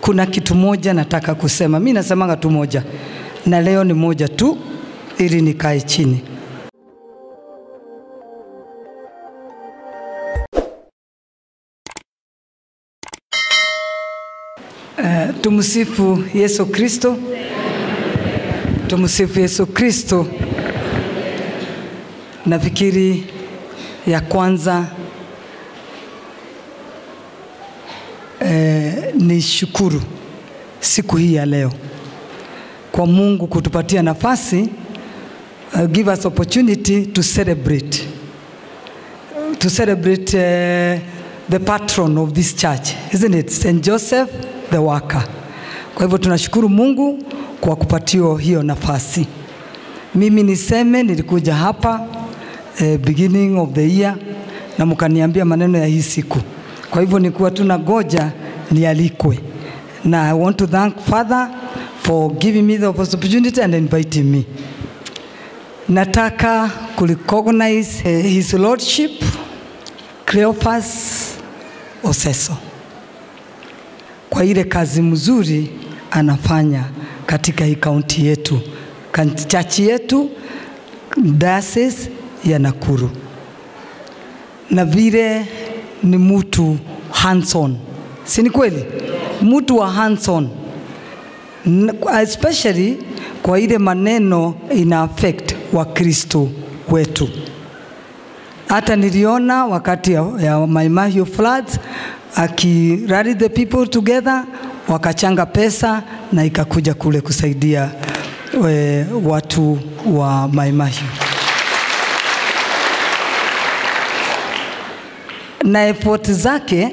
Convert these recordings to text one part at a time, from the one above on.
kuna kitu moja nataka kusema. Mi nasemanga tu moja, na leo ni moja tu, ili nikae chini. Uh, tumsifu Yesu Kristo. Tumsifu Yesu Kristo. Nafikiri ya kwanza eh, ni shukuru siku hii ya leo kwa Mungu kutupatia nafasi uh, give us opportunity to celebrate to celebrate uh, the patron of this church isn't it St Joseph the worker. Kwa hivyo tunashukuru Mungu kwa kupatiwa hiyo nafasi. Mimi niseme nilikuja hapa eh, beginning of the year na mkaniambia maneno ya hii siku, kwa hivyo nikuwa tu goja nialikwe, na I want to thank Father for giving me the opportunity and inviting me. Nataka kurecognize eh, his lordship Cleophas Oseso kwa ile kazi mzuri anafanya katika hii kaunti yetu, chachi yetu, diocese ya Nakuru, na vile ni mtu hands-on, si ni kweli? Mtu wa hands-on, especially kwa ile maneno ina affect Wakristo wetu. Hata niliona wakati ya, ya Mai Mahiu floods akirally the people together wakachanga pesa na ikakuja kule kusaidia we, watu wa Mai Mahiu. Na effort zake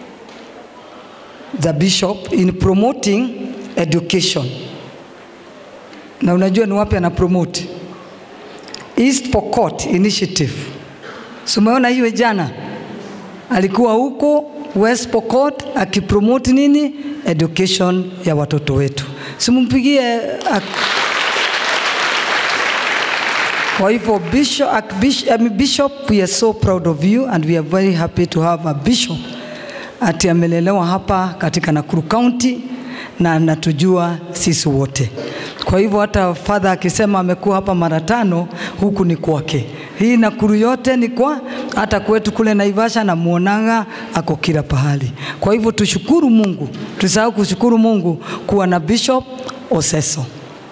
the bishop in promoting education, na unajua ni wapi ana promote? East Pokot Initiative. Sumeona hiyo jana alikuwa huko West Pokot akipromote nini education ya watoto wetu, simumpigie kwa hivyo bishop, bishop, I mean, bishop, we are so proud of you and we are very happy to have a bishop ati amelelewa hapa katika Nakuru County na anatujua sisi wote. Kwa hivyo hata father akisema amekuwa hapa mara tano, huku ni kwake. Hii Nakuru yote ni kwa hata kwetu kule Naivasha na muonanga ako kila pahali. Kwa hivyo tushukuru Mungu, tusahau kushukuru Mungu kuwa na Bishop Oseso.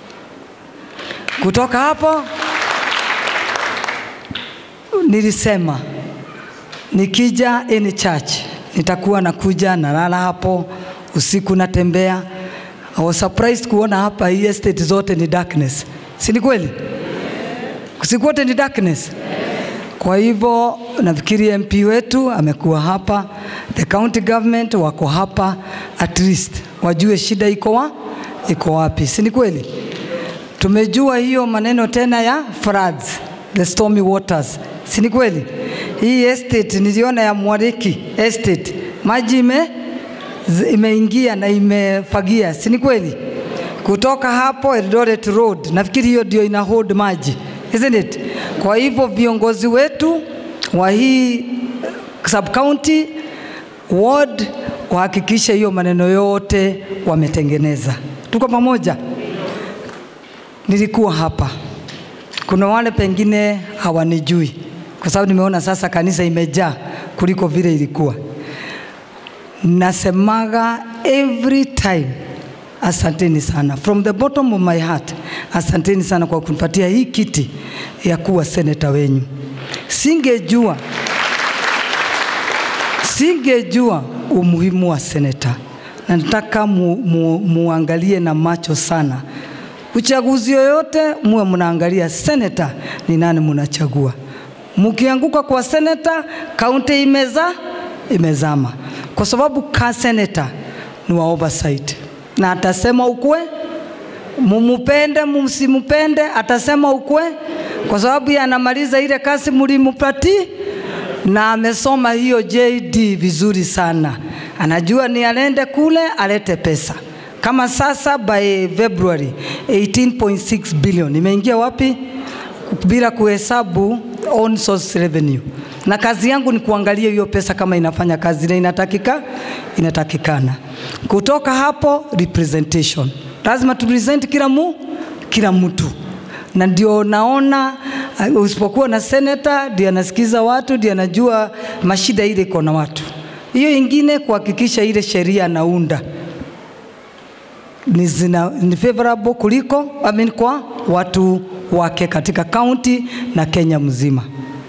Kutoka hapo nilisema nikija any church nitakuwa nakuja nalala hapo usiku natembea. I was surprised kuona hapa hii estate zote ni darkness, si ni kweli? Usiku wote ni darkness. Kwa hivyo nafikiri MP wetu amekuwa hapa, the county government wako hapa, at least wajue shida iko wa iko wapi, si ni kweli? Tumejua hiyo maneno tena ya floods, the stormy waters, si ni kweli? Hii estate niliona ya Mwariki estate maji ime imeingia na imefagia, si ni kweli? Kutoka hapo Eldoret Road, nafikiri hiyo ndio ina hold maji, isn't it? Kwa hivyo viongozi wetu wa hii sub county ward wahakikishe hiyo maneno yote wametengeneza. Tuko pamoja? Nilikuwa hapa, kuna wale pengine hawanijui kwa sababu nimeona sasa kanisa imejaa kuliko vile ilikuwa. Nasemaga every time, asanteni sana from the bottom of my heart, asanteni sana kwa kunipatia hii kiti ya kuwa seneta wenyu. Singejua, singejua umuhimu wa seneta, na nataka mu, mu, muangalie na macho sana uchaguzi yoyote, muwe mnaangalia seneta ni nani mnachagua. Mkianguka kwa seneta, kaunti imeza imezama, kwa sababu ka seneta ni wa oversight, na atasema ukwe, mumupende msimupende, atasema ukwe, kwa sababu anamaliza ile kazi mlimpati, na amesoma hiyo JD vizuri sana, anajua ni alende kule alete pesa kama sasa by February 18.6 billion imeingia wapi bila kuhesabu on source revenue, na kazi yangu ni kuangalia hiyo pesa kama inafanya kazi ile inatakika inatakikana. Kutoka hapo representation, lazima tupresent kila mu kila mtu, na ndio naona uh, usipokuwa na senator ndio anasikiza watu, ndio anajua mashida ile iko na watu. Hiyo ingine kuhakikisha ile sheria anaunda ni, zina, ni favorable kuliko I mean, kwa watu wake katika kaunti na Kenya mzima.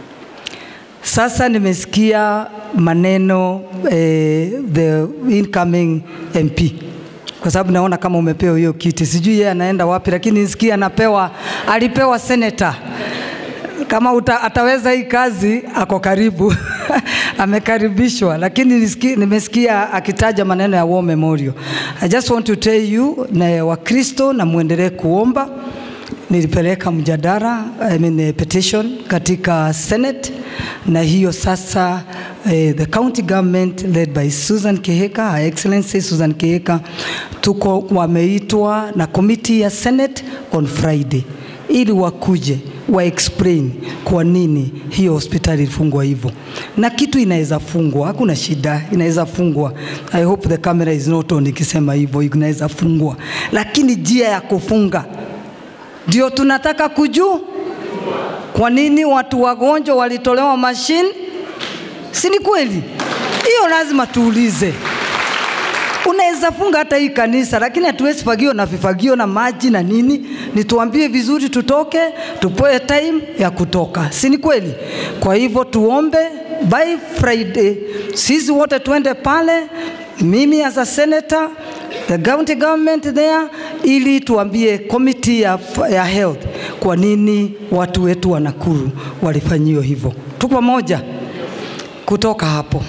Sasa nimesikia maneno eh, the incoming MP kwa sababu naona kama umepewa hiyo kiti, sijui yeye anaenda wapi, lakini nisikia anapewa, alipewa senator kama uta, ataweza hii kazi ako karibu amekaribishwa, lakini nisiki, nimesikia akitaja maneno ya War Memorial. I just want to tell you na Wakristo na muendelee kuomba. Nilipeleka mjadala I mean, a petition katika Senate na hiyo sasa eh, the county government led by Susan Kihika, Her Excellency Susan Kihika, tuko wameitwa na committee ya Senate on Friday ili wakuje wa explain kwa nini hiyo hospitali ilifungwa hivyo, na kitu inaweza fungwa, hakuna shida, inaweza fungwa. I hope the camera is not on ikisema hivyo, inaweza fungwa, lakini njia ya kufunga ndio tunataka kujua. Kwa nini watu wagonjwa walitolewa mashine? Si ni kweli? Hiyo lazima tuulize. Unaweza funga hata hii kanisa, lakini hatuwezi fagio na vifagio na maji na nini. Nituambie vizuri, tutoke, tupoe time ya kutoka, si ni kweli? Kwa hivyo tuombe by Friday, sisi wote tuende pale, mimi as a senator, the county government there, ili tuambie committee ya, ya health kwa nini watu wetu wa Nakuru walifanyiwa hivyo. Tuko pamoja kutoka hapo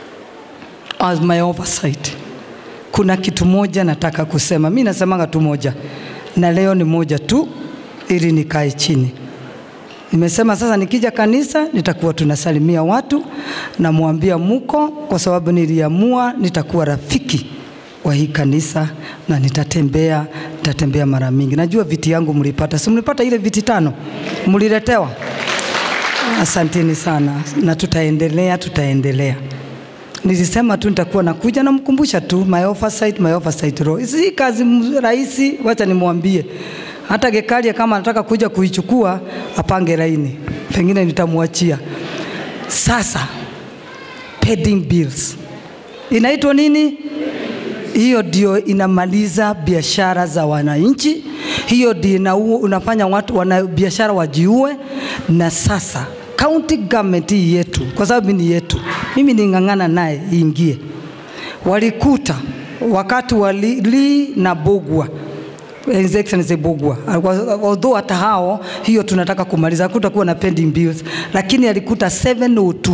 as my oversight kuna kitu moja nataka kusema. Mi nasemanga tu moja, na leo ni moja tu, ili nikae chini. Nimesema sasa nikija kanisa nitakuwa tunasalimia watu, namwambia muko, kwa sababu niliamua nitakuwa rafiki wa hii kanisa na nitatembea, nitatembea mara mingi. Najua viti yangu mlipata, si mlipata ile viti tano mliletewa? Asanteni sana, na tutaendelea, tutaendelea nilisema tu nitakuwa nakuja namkumbusha tu my oversight, my oversight role. Si kazi rahisi, wacha nimwambie. Hata Gekaria kama anataka kuja kuichukua apange laini, pengine nitamwachia. Sasa pending bills inaitwa nini? Hiyo ndio inamaliza biashara za wananchi, hiyo ndio unafanya watu wana biashara wajiue. Na sasa county government hii yetu, kwa sababu ni yetu, mimi ning'ang'ana naye iingie. Walikuta wakati wa Lee na Bogwa His Excellency Bogwa, although hata hao hiyo tunataka kumaliza, hakutakuwa na pending bills, lakini alikuta 702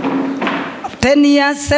10 years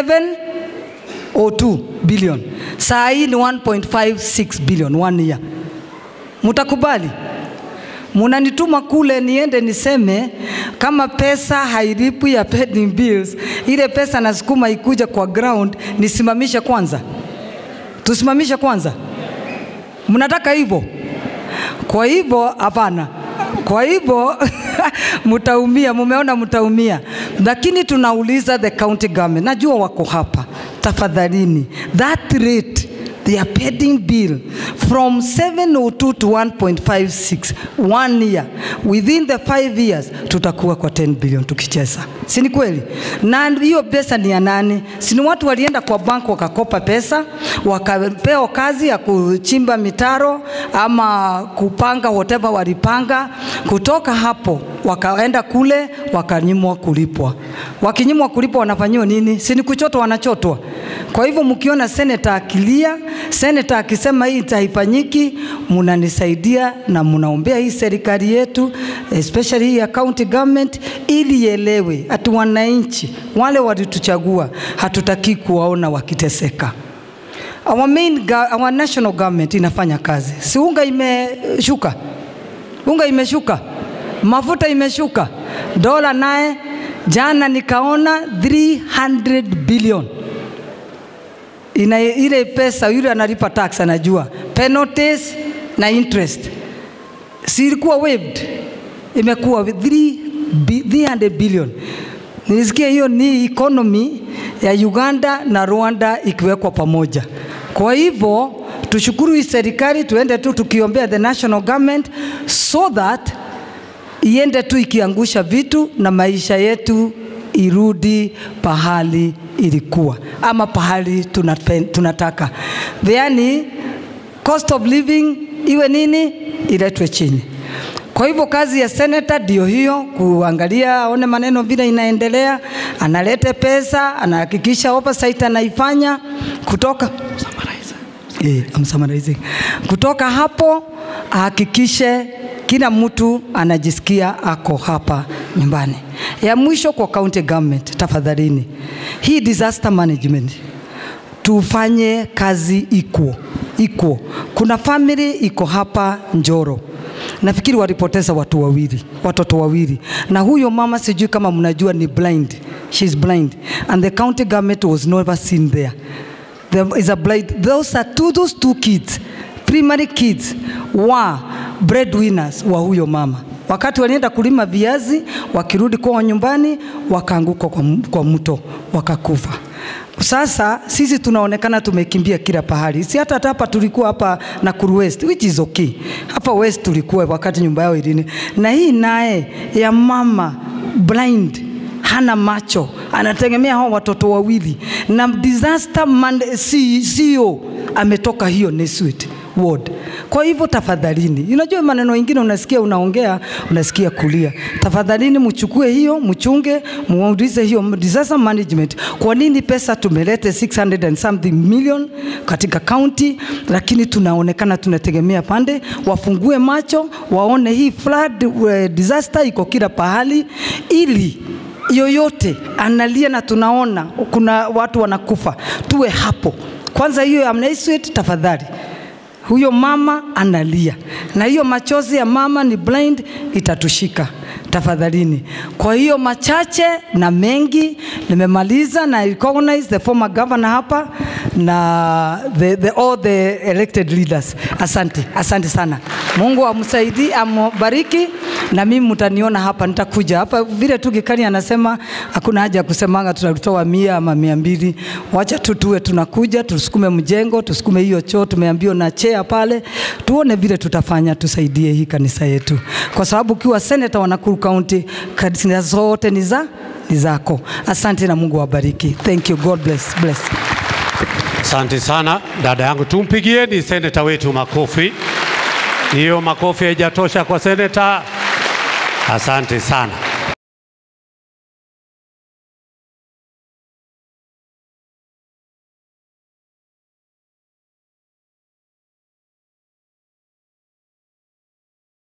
702 billion, saa hii ni 1.56 billion one year. Mutakubali? munanituma kule niende niseme kama pesa hailipwi ya pending bills, ile pesa nasukuma ikuja kwa ground, nisimamishe kwanza, tusimamishe kwanza. Mnataka hivyo? Kwa hivyo hapana. Kwa hivyo mtaumia, mumeona mtaumia, lakini tunauliza the county government, najua wako hapa, tafadhalini that rate their pending bill from 702 to 1.56 one year within the five years tutakuwa kwa 10 billion tukicheza, si ni kweli? Na hiyo pesa ni ya nani? Si ni watu walienda kwa bank wakakopa pesa wakapewa kazi ya kuchimba mitaro ama kupanga whatever walipanga. Kutoka hapo wakaenda kule wakanyimwa kulipwa. Wakinyimwa kulipwa wanafanyiwa nini? Si ni kuchotwa, wanachotwa. Kwa hivyo mkiona seneta akilia, seneta akisema hii haifanyiki, munanisaidia na munaombea hii serikali yetu especially hii ya county government, ili ielewe ati wananchi wale walituchagua hatutaki kuwaona wakiteseka. Our main, our national government inafanya kazi, si unga imeshuka, unga imeshuka, mafuta imeshuka, dola naye jana nikaona 300 billion ina ile pesa yule analipa tax anajua penalties na interest, si ilikuwa waived, imekuwa 300 billion. Nilisikia hiyo ni economy ya Uganda na Rwanda ikiwekwa pamoja. Kwa hivyo tushukuru hii serikali, tuende tu tukiombea the national government so that iende tu ikiangusha vitu na maisha yetu irudi pahali ilikuwa ama pahali tunapen, tunataka. Yaani cost of living iwe nini, iletwe chini. Kwa hivyo kazi ya seneta ndio hiyo, kuangalia aone maneno vile inaendelea, analete pesa, anahakikisha oversight anaifanya kutoka Eh, I'm summarizing. Kutoka hapo ahakikishe kila mtu anajisikia ako hapa nyumbani. Ya mwisho kwa county government, tafadhalini, hii disaster management tufanye kazi equal equal. Kuna family iko hapa Njoro, nafikiri walipoteza watu wawili, watoto wawili, na huyo mama sijui kama mnajua ni blind, she's blind and the county government was never seen there there is a blind those are two, those two kids primary kids wa breadwinners wa huyo mama wakati walienda kulima viazi wakirudi kwao nyumbani wakaanguka kwa, m- kwa mto wakakufa sasa sisi tunaonekana tumekimbia kila pahali si hata hapa tulikuwa hapa Nakuru West which is okay hapa West tulikuwa wakati nyumba yao ilini na hii naye ya mama blind hana macho, anategemea hao watoto wawili, na disaster man, CEO ametoka hiyo Neswit ward. Kwa hivyo tafadhalini, unajua maneno mengine unasikia unaongea, unasikia kulia. Tafadhalini mchukue hiyo, mchunge, muulize hiyo disaster management, kwa nini pesa tumelete 600 and something million katika county, lakini tunaonekana tunategemea pande, wafungue macho, waone hii flood uh, disaster iko kila pahali, ili yoyote analia na tunaona kuna watu wanakufa, tuwe hapo kwanza. Hiyo ya Mnaiswet, tafadhali huyo mama analia na hiyo machozi ya mama ni blind itatushika tafadhalini. Kwa hiyo machache na mengi nimemaliza, na recognize the former governor hapa na the, the, all the elected leaders. Asante, asante sana. Mungu amsaidie, ambariki na mimi mtaniona hapa, nitakuja hapa vile tu Gikani anasema hakuna haja ya kusemanga tutatoa mia ama mia mbili. Wacha tu tuwe tunakuja, tusukume mjengo, tusukume hiyo choo, tumeambiwa na chea pale, tuone vile tutafanya, tusaidie hii kanisa yetu, kwa sababu ukiwa seneta wa Nakuru County, kanisa zote ni za ni zako. Asante na Mungu awabariki. Thank you. God bless. Bless. Asante sana dada yangu, tumpigieni seneta wetu makofi. Hiyo makofi haijatosha kwa seneta. Asante sana.